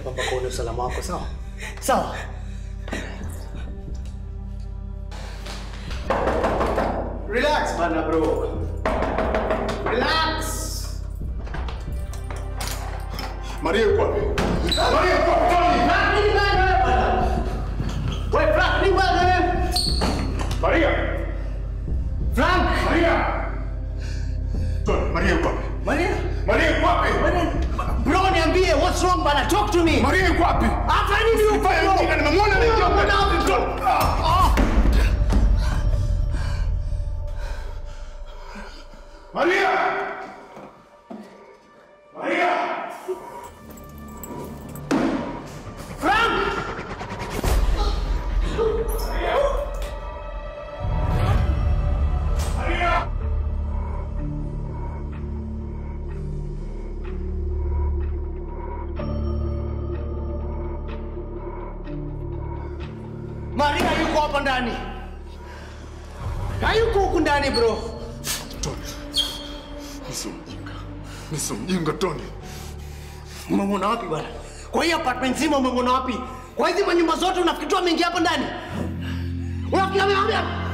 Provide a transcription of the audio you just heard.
hapa mpaka uone usalama wako, sawa? Sawa. Relax bana bro. Relax. Maria yuko wapi? Maria yuko wapi? Tony! Frank, nini bana wewe bana? Wewe Frank, nini bana wewe? Maria! Frank! Maria! Tony, Maria yuko wapi? Maria? Maria yuko wapi? Maria? Bro, niambie, what's wrong bana? Talk to me. Maria yuko wapi? Hapa nini uko Fanya bro? mjinga, nimemwona anaingia huko. Mbona wapi bro? Ah. Maria! Maria! Frank! Maria! Maria yuko hapa ndani. Hayuko huku ndani bro. Tony. Niso mjinga. Niso mjinga Tony. Umemwona wapi bwana? Kwa hii apartment nzima umemwona wapi? Kwa hizi manyumba zote unafikiri tu ameingia hapa ndani? Unafikiri ame- ame-